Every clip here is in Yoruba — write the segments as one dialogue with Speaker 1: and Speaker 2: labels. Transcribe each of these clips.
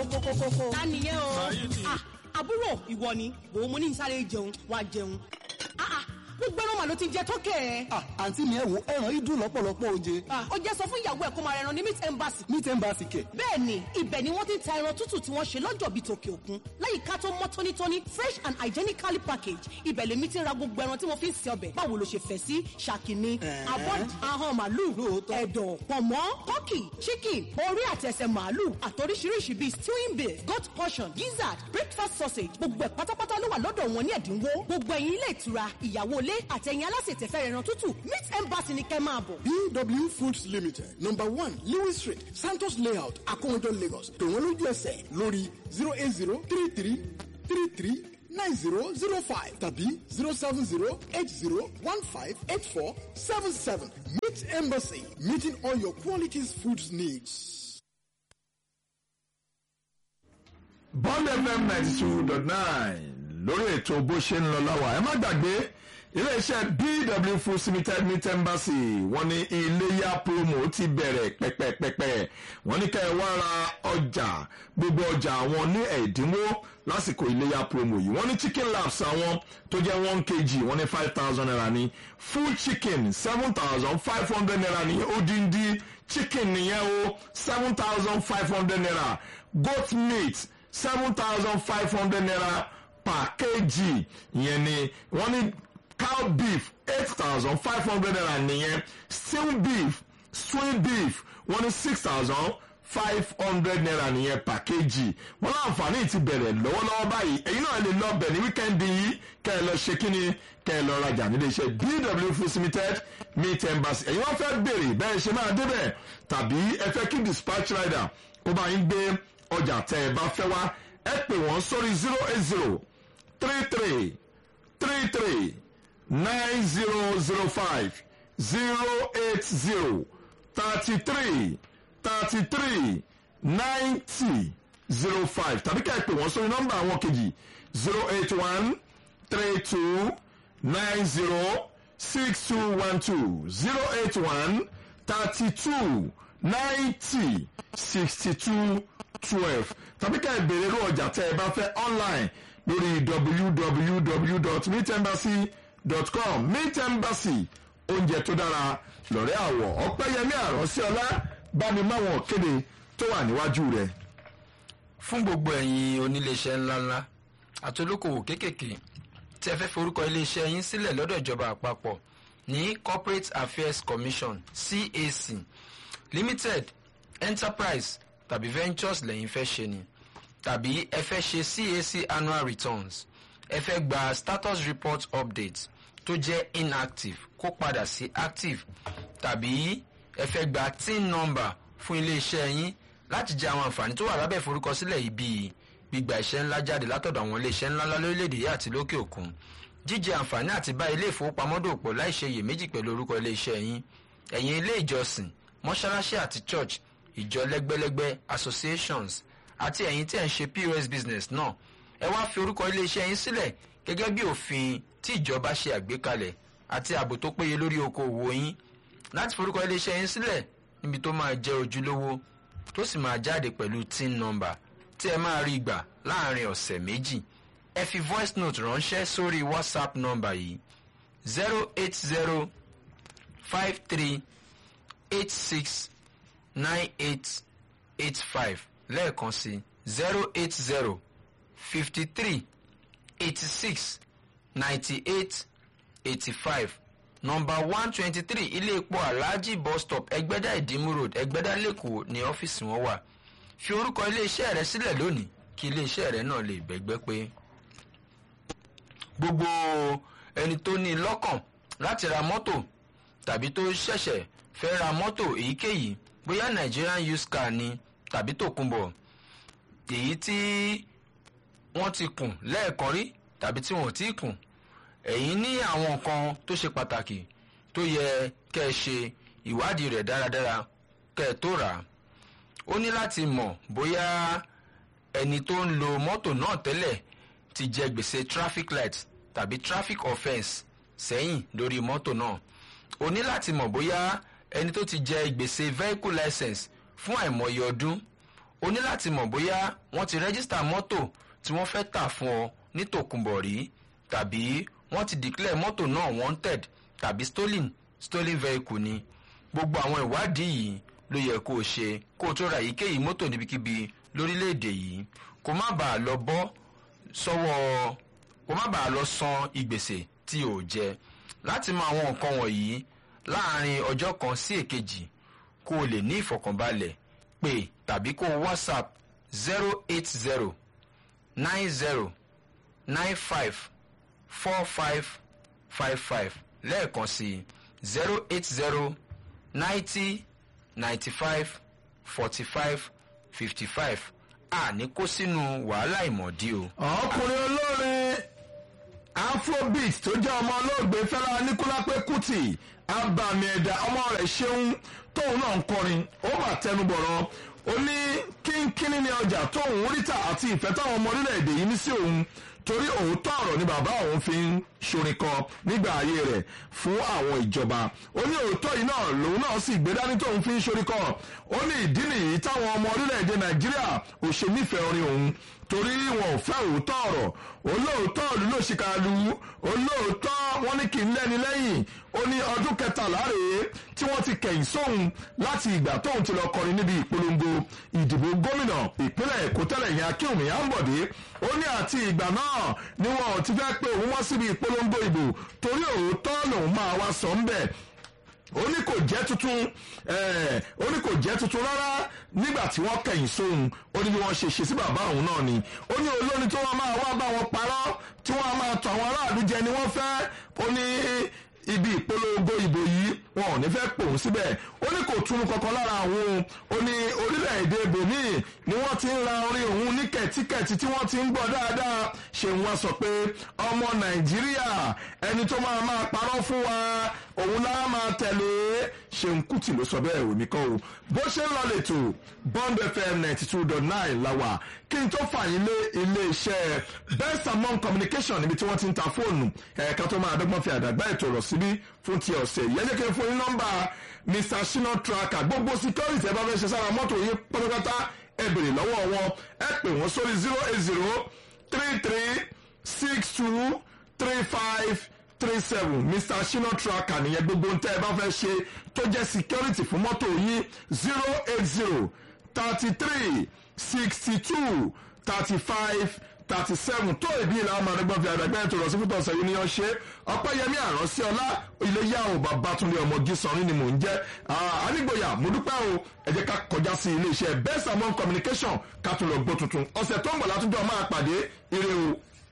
Speaker 1: kókókókó.
Speaker 2: ta nìyẹn o.
Speaker 3: Saheed.
Speaker 2: Ah, àbúrò ìwọ ni wò ó mo ní sáré jẹun wá jẹun. Ah, ah, gbogbo ẹran mà ló ti jẹ tọ́kẹ̀ ẹ̀.
Speaker 1: Ah, àǹtí mi ẹ wo ẹran yìí dùn lọ́pọ̀lọpọ̀ oje.
Speaker 2: Ah, ó jẹ́ sọ fún ìyàwó ẹ̀ kó máa rẹran ní meat embassy.
Speaker 1: ní tẹ́ǹbà sì kẹ̀.
Speaker 2: bẹ́ẹ̀ni ibẹ̀ ni wọ́n ti ń ta ẹran tútù tí wọ́n ṣe lọ́jọ́ bíi tòkè òkun láyìíká tó mọ́ tónítóní fresh and hygienically packaged ibẹ̀ lèmi ti ń ra gbogbo ẹran tí mo fi ń ṣe ọbẹ̀ báwo ló ṣe fẹ́ sí ṣàkíní
Speaker 1: Ẹ̀ẹ́.
Speaker 2: abọ́d ahọ́n màálù
Speaker 1: Lóòótọ́.
Speaker 2: ẹ̀dọ̀ pọ̀mọ́ tọ́kì chicken orí àtẹsẹ̀ màálù àtoríṣiríṣi bíi stewing beef goat portion gizzard breakfast sausage gbogbo ẹ̀ pátápátá ló wà lọ́dọ̀ wọn ní ẹ̀dínwó gbogbo ẹ̀yin ilé ìtura ìyàwó ilé àtẹ̀yìn alásètẹ̀fẹ́ ẹran tútù meat embassy ni kẹ́ máa bọ̀.
Speaker 1: BW Foods Limited number one Lewis Street Santos Layout Akowodo Lagos pè wọ́n lójú ẹsẹ̀ lórí zero eight zero three three three three nine zero zero five tàbí zero seven zero eight zero one five eight four seven seven Meat Embassy meeting all your qualities foods needs.
Speaker 4: bond fm ninety two dot nine lórí ètò bó ṣe ń lọ láwà ẹ má gbàgbé iléeṣẹ́ bw food limited meat embassy wọ́n ní iléyà promo ti bẹ̀rẹ̀ pẹ́pẹ́pẹ́pẹ́ wọ́n ní ká ẹ wá ra ọjà gbogbo ọjà àwọn ní ẹ̀dínwó lásìkò iléyà promo yìí wọ́n ní chicken laps àwọn tó jẹ́ one kg wọ́n ní five thousand naira ní full chicken seven thousand five hundred naira ní odindi chicken nìyẹn o seven thousand five hundred naira goat meat seven thousand five hundred naira per kg ìyẹn ni wọ́n ní cow beef eight thousand five hundred naira nìyẹn stew beef swing beef wọ́n ní six thousand five hundred naira nìyẹn per kg wọ́n láǹfààní ti bẹ̀rẹ̀ lọ́wọ́lọ́wọ́ báyìí ẹ̀yin náà lè lọ bẹ̀ ní wíkẹ́ndì yìí kẹ́ ẹ lọ ṣe kíni kẹ́ ẹ lọ rajà nílé iṣẹ́ bw food limited meat embassy ẹ̀yin wọ́n fẹ́ bèrè bẹ́ẹ̀ ṣe máa débẹ̀ tàbí ẹ fẹ́ kí dispatch rider kó bá yín gbé ọjà tẹ́ ẹ bá fẹ́ wá ẹ pè wọ́n sórí zero eight zero three three three three nine zero zero five zero eight zero thirty three thirty three ninety zero five tàbí ká ẹ pè wọ́n sórí nọ́mbà àwọn kejì zero eight one three two nine zero six two one two zero eight one thirty two ninety sixty two twelve tàbí ká ẹ béèrè irú ọjà tẹ́ ẹ bá fẹ́ online lórí www.meetembassy.com meet embassy oúnjẹ tó dára lọ́rẹ́ àwọ̀ ọ̀pẹ́yẹmí àròsí ọlá bámi máwọn kéde tó wà níwájú rẹ̀.
Speaker 5: fún gbogbo ẹ̀yin oníléeṣẹ́ ńláńlá àti olókòwò kéékèèké tí ẹ fẹ́ forúkọ iléeṣẹ́ yín sílẹ̀ lọ́dọ̀ ìjọba àpapọ̀ ní corporate affairs commission cac limited enterprise tàbí ventures lẹ́yìn fẹ́ ṣe ni tàbí ẹ fẹ́ ṣe cac annual returns ẹ fẹ́ gba status report update tó jẹ́ inactive kó padà sí active tàbí ẹ fẹ́ gba tin number fún iléeṣẹ́ yín láti jẹ àwọn àǹfààní tó wà lábẹ́ ìforúkọsílẹ̀ yìí bíi gbígba iṣẹ́ ńlá jáde látọ̀dọ̀ àwọn iléeṣẹ́ ńláńlá lórílẹ̀‐èdè yìí àti lókè òkun jíjẹ àǹfààní àti bá ilé ìfowópamọ́ dòpọ̀ láì ṣe iyèméjì pẹ̀lú orúkọ iléeṣẹ́ yín ẹ̀yin ilé ìjọsìn mọ́ṣáláṣí àti church ìjọ lẹ́gbẹ́lẹ́gbẹ́ associations àti ẹ̀yin tí ẹ̀ ń ṣe pos business náà ẹ wá fi orúkọ iléeṣẹ́ yín sílẹ̀ gẹ́gẹ́ bí òfin tí ìjọba ṣe àgbékalẹ̀ àti ààbò tó péye lórí okòòwò yín láti forúkọ iléeṣẹ́ yín sílẹ̀ níbi tó máa jẹ́ ojúlówó tó sì máa jáde pẹ̀lú tin number tí ẹ máa rí gbà láàrin ọ̀sẹ̀ méjì ẹ fi voice note ránṣẹ́ sórí whatsapp number yìí zero eight zero five three eight six nine eight eight five lẹ́ẹ̀kan sí zero eight zero fifty three eighty six ninety eight eighty five nọmba one twenty three ilé epo alhaji bus stop ẹgbẹ́dá ìdímú road ẹgbẹ́dá lẹ́kọ̀ọ́ ní ọ́fíìsì wọn wà fi orúkọ iléeṣẹ́ rẹ sílẹ̀ lónìí kí iléeṣẹ́ rẹ náà lè bẹ́gbẹ́ pé gbogbo ẹni tó ní lọ́kàn láti ra mọ́tò tàbí tó ṣẹ̀ṣẹ̀ fẹ́ ra mọ́tò èyíkéyìí bóyá nigerian used car ni tàbí tòkunbọ̀ èyí tí wọ́n ti kùn lẹ́ẹ̀kan rí tàbí tí wọ́n ò tí ì kùn ẹ̀yin ní àwọn nǹkan tó ṣe pàtàkì tó yẹ kẹ́ ẹ ṣe ìwádìí rẹ̀ dáradára kẹ́ ẹ tó rà á ó ní láti mọ̀ bóyá ẹni tó ń lo mọ́tò náà tẹ́lẹ̀ ti jẹ gbèsè traffic light tàbí traffic offence sẹ́yìn lórí mọ́tò náà ó ní láti mọ̀ bóyá ẹni tó ti jẹ gbèsè vehicle license fún àìmọye ọdún o ní láti mọ̀ bóyá wọ́n ti rẹ́gísítà mọ́tò tí wọ́n fẹ́ tà fún ọ ní tòkunbọ̀ rí tàbí wọ́n ti declare mọ́tò náà wanted tàbí stolen stolen vehicle ni gbogbo àwọn ìwádìí yìí ló yẹ kó o ṣe kó o tó ra èyíkéyìí mọ́tò níbikíbi lórílẹ̀‐èdè yìí kó má bàa lọ bọ́ sọ́wọ́ kó má bàa lọ san ìgbèsè tí o jẹ láti mọ àwọn nǹkan wọ̀nyí láàrin ọjọ́ kan sí èkejì kó o lè ní ìfọ̀kànbalẹ̀ pé tàbí kó o whatsapp zero eight zero nine zero nine five four five five five lẹ́ẹ̀kan sí zero eight zero ninety ninety five forty five fifty five àní kó sínú wàhálà ìmọ̀dí o.
Speaker 4: ọkùnrin olórin afrobeat tó jẹ́ ọmọ olóògbé fẹ́lá níkúlápé kùtì abàmì ẹ̀dá ọmọ rẹ̀ ṣeun tóun náà ń kọrin ó mà tẹnubọ̀rọ̀ ó ní kínkínní ní ọjà tóun ríta àti ìfẹ́ táwọn ọmọ orílẹ̀-èdè yìí ní sí òun torí òótọ́ ọ̀rọ̀ ni bàbá òun fi ń ṣorin kan nígbà ayé rẹ̀ fún àwọn ìjọba ó ní òótọ́ yìí náà lòun náà sì gbé dání tóun fi ń ṣorin kan ó ní ìdí nìyí táwọn ọmọ orílẹ̀-èdè nàìjíríà ò ṣe nífẹ̀ẹ́ orin òun torí wọn ò fẹ́ òótọ́ ọ̀rọ̀ olóòótọ́ ìlú ló ṣìkà lu olóòótọ́ wọn ní kì í lẹ́ni lẹ́yìn ó ní ọdún kẹtàlá rèé tí wọ́n ti kẹ̀yìn sóhun láti ìgbà tóun ti lọ kọrin níbi ìpolongo ìdìbò gómìnà ìpínlẹ̀ èkó tẹ́lẹ̀ yẹn akínwùmí àǹbọ̀dé ó ní àti ìgbà náà ni wọn ò ti fẹ́ pé òun wá síbi ìpolongo ìbò torí òótọ́ lòun máa wá sọ ń bẹ̀ ó ní kò jẹ́ tuntun ó ní kò jẹ́ tuntun rárá nígbà tí wọ́n kẹ̀yìn sóhun ó ní bí wọ́n ṣe ṣe sí bàbá òun náà ni ó ní olórin tí wọ́n máa wá bá wọn parọ́ tí wọ́n máa tọ̀ àwọn aráàlú jẹ ni wọ́n fẹ́ ó ní ibi ìpolongo ìbò yìí wọn ò ní fẹ́ pòun síbẹ̀ ó ní kò túnú kankan lára àwọn ó ní orílẹ̀-èdè benin ni wọ́n ti ń ra orin òun ní kẹ̀tíkẹ̀tí tí wọ́n ti ń gbọ́ dáadáa ṣéun wá sọ pé ọmọ nàìjíríà ẹni tó máa máa parọ́ fún wa òun náà máa tẹ̀lé ṣéun kùtì ló sọ bẹ́ẹ̀ òní kan o bó ṣe ń lọ lẹ́tọ̀ bond fm ninety two dot nine la wà kí n tó fàyín lé iléeṣẹ́ best among communication níbi tí wọ́n ti ń ta fóònù ẹ̀ka tó máa dọ́gbọ́n fi àdàgbà ètò ọ̀rọ̀ síbí fún ti ọ̀sẹ̀ yìí ẹ̀jẹ̀ kí n fún yín nọ́mbà mr shina tracker gbogbo security ẹ bá fẹ́ ṣe sára mọ́tò yín pátápátá ẹ bèrè lọ́wọ́ wọn ẹ pè wọ́n sórí zero eight zero three three six two three five three seven mr shina tracker nìyẹn gbogbo ntẹ́ ẹ bá fẹ́ ṣe tó jẹ́ security fún mọ́tò yín zero eight zero thirty three sixty two thirty five thirty seven tó ìbí ìlà ọmọ àdọ́gbọ́n fi àdàgbẹ́ ètò ìrọ̀sí fún tọ̀sẹ̀ yìí ni wọ́n ṣe ọpẹ́yẹmí àránsí ọlá iléyà ò babatunde ọmọ gísanrin ni mò ń jẹ́ anígboyà mo dúpẹ́ o ẹ jẹ́ ká kọjá sí iléeṣẹ́ best among communication ká tún lọ gbọ́ tuntun ọ̀sẹ̀ tó ń bọ̀ látúndọ̀ máa pàdé ire o.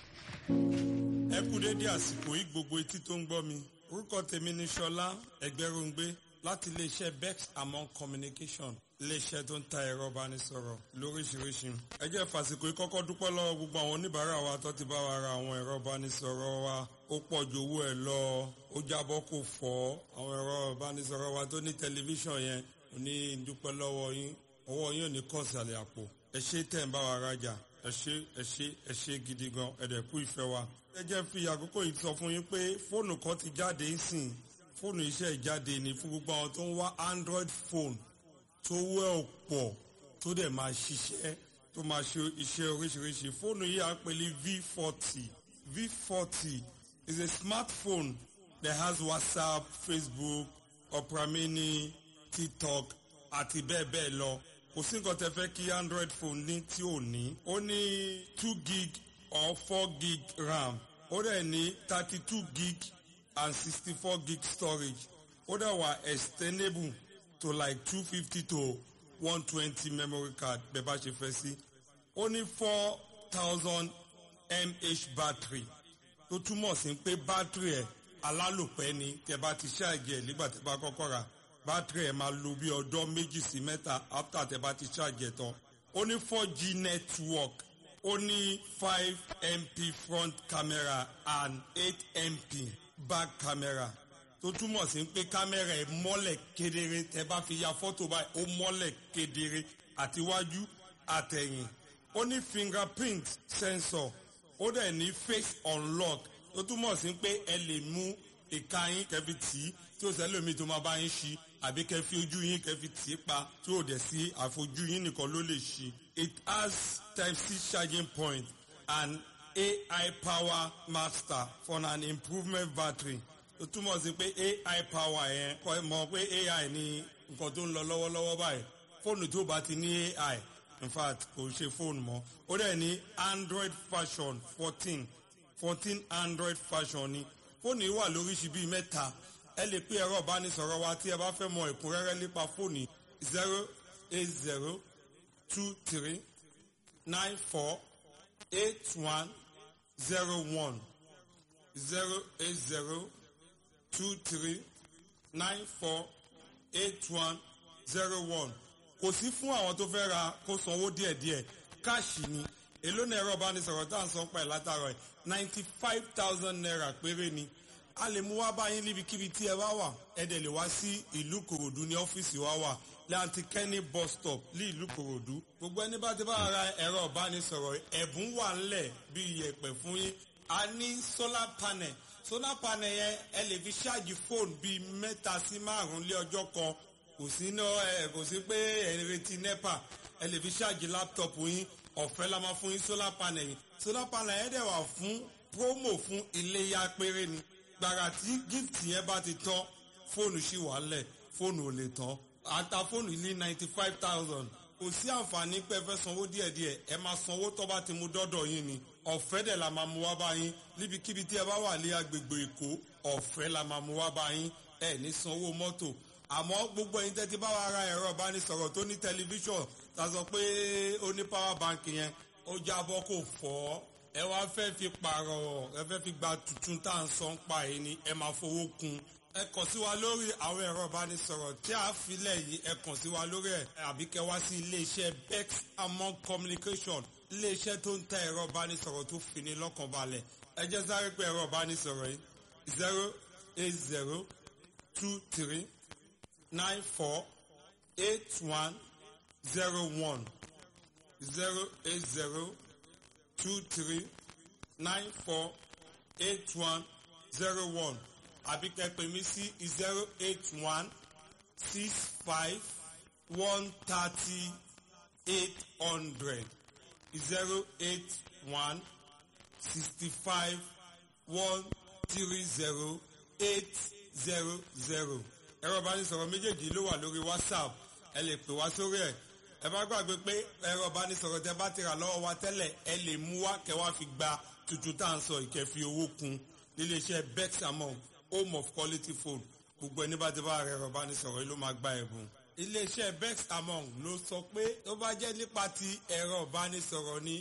Speaker 3: ẹ kú dédé àsìkò yìí gbogbo etí tó ń gbọ́ mi orúkọ tèmi ni ṣọlá ẹgbẹ́rúngbé láti iléeṣẹ́ bex among communication iléeṣẹ́ tó ń ta ẹ̀rọ ìbánisọ̀rọ̀ lóríṣiríṣi. ẹ jẹ́ fàsìkò yìí kọ́kọ́ dúpẹ́ lọ́wọ́ gbogbo àwọn oníbàárà wa tó ti bá wa ra àwọn ẹ̀rọ ìbánisọ̀rọ̀ wa ó pọ̀ ju owó ẹ̀ lọ ó jábọ́ kò fọ́ àwọn ẹ̀rọ ìbánisọ̀rọ̀ wa tó ní tẹlifíṣàn yẹn ò ní dúpẹ́ lọ́wọ́ yín ọwọ́ yín ò ní kọ̀ọ̀sàlẹ̀ àpò ẹ ṣé tẹ̀ ń bá wa rajà ẹ ṣé ẹ ṣé ẹ ṣé gidi gan ẹ dẹ̀ kú ìfẹ́ wa. ẹ jẹ́ fi àkókò yìí sọ fún yín pé fóònù kan ti jáde ń sìn fóònù iṣẹ́ ìjáde ní fún gbogbo àwọn tó ń wá android phone tó wẹ́ ọ̀pọ̀ tó dẹ̀ máa ṣiṣẹ́ tó máa ṣe iṣẹ́ oríṣiríṣi fóònù yìí à ń pè ní v40 v40 is a smartphone that has whatsapp facebook opera mini tiktok àti bẹ́ẹ̀ bẹ́ẹ̀ lọ kò sí nǹkan tẹ́ fẹ́ kí android phone ní tí ò ní ó ní two gig or four gig ram ó dẹ̀ ní thirty two gig and sixty four gig storage ó dẹ̀ wà extendable to like two fifty to one twenty memory card bẹ́ẹ̀ bá ṣe fẹ́ sí. ó ní four thousand mah battery tó túmọ̀ sí pé battery ẹ̀ alálòpẹ́ ni tẹ́ bá ti ṣáàjì ẹ̀ nígbà tẹ́ bá kọ́kọ́ rà battery ẹ̀ máa lo bí ọjọ́ méjì sí mẹ́ta after tẹ́ bá ti ṣáàjì ẹ̀ tán. ó ní four g network ó ní five mp front camera and eight mp back camera tó túmọ̀ sí pé kámẹ́rà ẹ̀ mọ́lẹ̀ kedere tẹ́ bá fi ya fọ́tò báyìí ó mọ́lẹ̀ kedere àtiwájú àtẹ̀yìn ó ní fingerprint sensor ó dẹ̀ ní face unlock tó túmọ̀ sí pé ẹ lè mú ìka yín kẹfì tì í tí ó sẹ́lómi tó máa bá yín ṣí àbí kẹ́ fi ojú yín kẹ́ fi tì í pa tí ò dẹ̀ sí àfojú yín nìkan ló lè ṣí. it has type c charging point and ai power master for an improvement battery ó túmọ̀ sí pé ai power yẹn kọ́ ẹ mọ̀ pé ai ní nǹkan tó ń lọ lọ́wọ́lọ́wọ́ báyìí fóònù tó bá ti ní ai in fact kò ṣe fóònù mọ́ ó dẹ̀ ní android version fourteen fourteen android version ni fóònù yìí wà lóríṣi bíi mẹ́ta ẹ lè pé ẹ̀rọ ìbánisọ̀rọ̀ wa tí ẹ bá fẹ́ mọ ẹ̀kúnrẹ́rẹ́ nípa fóònù zero eight zero two three nine four eight one zero one zero eight zero two three nine four eight one zero one kò sí fún àwọn tó fẹ́ ra kó sanwó díẹ̀díẹ̀ káàṣì ni èló ní ẹ̀rọ ìbánisọ̀rọ̀ tá à ń san pa ẹ̀ látàrọ̀ ẹ̀ ninety five thousand naira péré ni a lè mú wá báyìí níbikíbi tí ẹ bá wà ẹ dẹ̀ lè wá sí ìlú kòròdú ní ọ́fíìsì wa wà láti kẹ́ni bus stop ní ìlú kòròdú gbogbo ẹni bá ti bá ra ẹ̀rọ ìbánisọ̀rọ̀ ẹ̀bùn wà ńlẹ̀ bí iyẹ̀pẹ̀ fún yín a ní solar panel solar panel yẹn ẹ lè fi ṣáàjì fóònù bíi mẹ́ta sí márùn-ún lé ọjọ́ kan kò sí ná ẹ kò sí pé ẹ ń retí nepa ẹ lè fi ṣáàjì láptọ̀pù yín ọ̀fẹ́ la máa fún yín solar panel yìí solar panel yẹn dẹ̀ wà fún promo fún iléyà péré ni gbàrà tí gift yẹn bá ti tán fóònù ṣì wà lẹ̀ fóònù ò lè tán ata fóònù ní ninety five thousand kò sí àǹfààní pé ẹ fẹ́ sanwó díẹ̀díẹ̀ ẹ máa sanwó tó bá ti mú dọ́dọ̀ yín ni ọ̀fẹ́ dẹ̀ la máa mú wá bá yín níbikíbi tí ẹ bá wà ní agbègbè èkó ọ̀fẹ́ la máa mú wá bá yín ẹ ní sanwó mọ́tò àmọ́ gbogbo ẹ̀yin tẹ́tí bá wa ra ẹ̀rọ ìbánisọ̀rọ̀ tó ní tẹlifíṣọ̀n ta sọ pé ó ní power bank yẹn ó jábọ́ kò fọ́ ẹ wá fẹ́ fi pààrọ̀ ẹ fẹ́ fi gba tuntun tá à ń san pa yìí ni ẹ máa fowó kun ẹ kàn sí wa lórí àwọn ẹ̀rọ ìbánisọ̀rọ̀ tí a filẹ̀ yìí ẹ kàn sí wa lórí ẹ̀ àbí kẹ wá sí iléeṣẹ́ bex among communication iléeṣẹ́ tó ń ta ẹ̀rọ ìbánisọ̀rọ̀ tó fini lọ́kàn balẹ̀ ẹ jẹ́ sáré pé ẹ̀rọ ìbánisọ̀rọ̀ yìí zero eight zero two three nine four eight one zero one zero eight zero two three nine four eight one zero one àbí kẹ́ pè mí sí zero eight one six five one thirty eight hundred zero eight one sixty five one three zero eight zero zero ẹ̀rọ ìbánisọ̀rọ̀ méjèèjì ló wà lórí whatsapp ẹ lè pè wá sórí ẹ̀ ẹ bá gbàgbé pé ẹ̀rọ ìbánisọ̀rọ̀ tẹ bá ti rà lọ́wọ́ wa tẹ́lẹ̀ ẹ lè mú wá kẹ́ wá fi gba tuntun tá à ń sọ ìkẹfì owó kun níléeṣẹ́ bex among home of quality phone gbogbo ẹni bá ti bá ẹ̀rọ ìbánisọ̀rọ̀ yìí ló máa gba ẹ̀bùn iléeṣẹ́ bex among ló sọ pé tó bá jẹ́ nípa ti ẹ̀rọ ìbánisọ̀rọ̀ ni